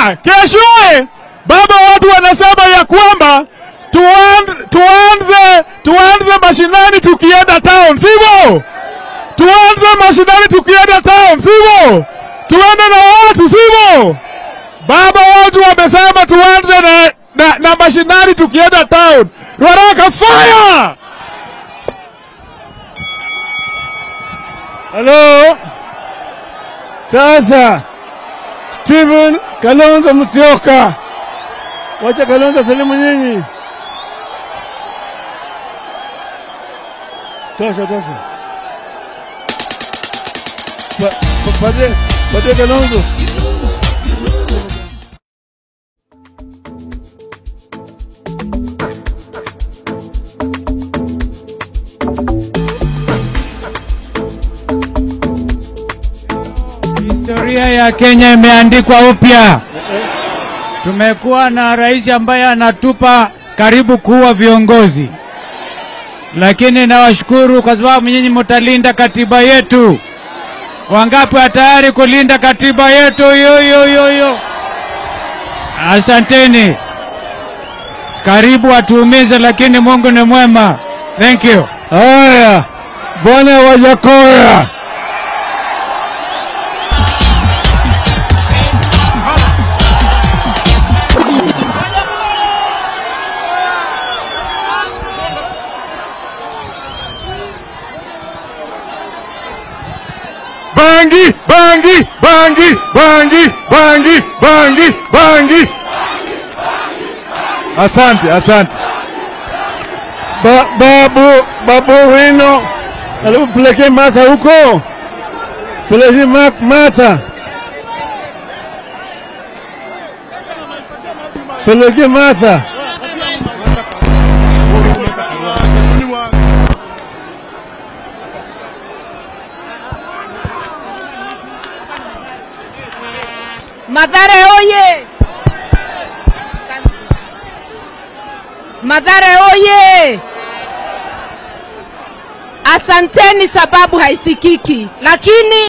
Haya, keshoe baba, watu wanasema ya kwamba tuanze, tuanze, tuanze mashinani tukienda town, sivyo? Tuanze mashinani tukienda town, sivyo? Tuende na watu, sivyo? Baba, watu wamesema tuanze na, na, na mashinani tukienda town. Ruaraka, fire! Halo, sasa Steven Kalonzo Musyoka, wacha Kalonzo salimu nyinyi. Tosha, tosha. Pa- pa- Pade, pade Kalonzo. Historia ya Kenya imeandikwa upya. Tumekuwa na rais ambaye anatupa karibu kuwa viongozi, lakini nawashukuru kwa sababu nyinyi mtalinda katiba yetu. Wangapi wa tayari kulinda katiba yetu? Yo, yo, yo, yo. Asanteni. Karibu watuumize, lakini Mungu ni mwema. Thank you. Haya, bwana Wajakoya. Bangi, bangi, bangi, bangi, bangi, bangi, bangi. Asante, asante. Ba, babu, babu wino. Alafu pelekee Martha huko. Pelekee Ma- Martha. Pelekee Martha. Madhare oye! Madhare oye! Asanteni sababu haisikiki, lakini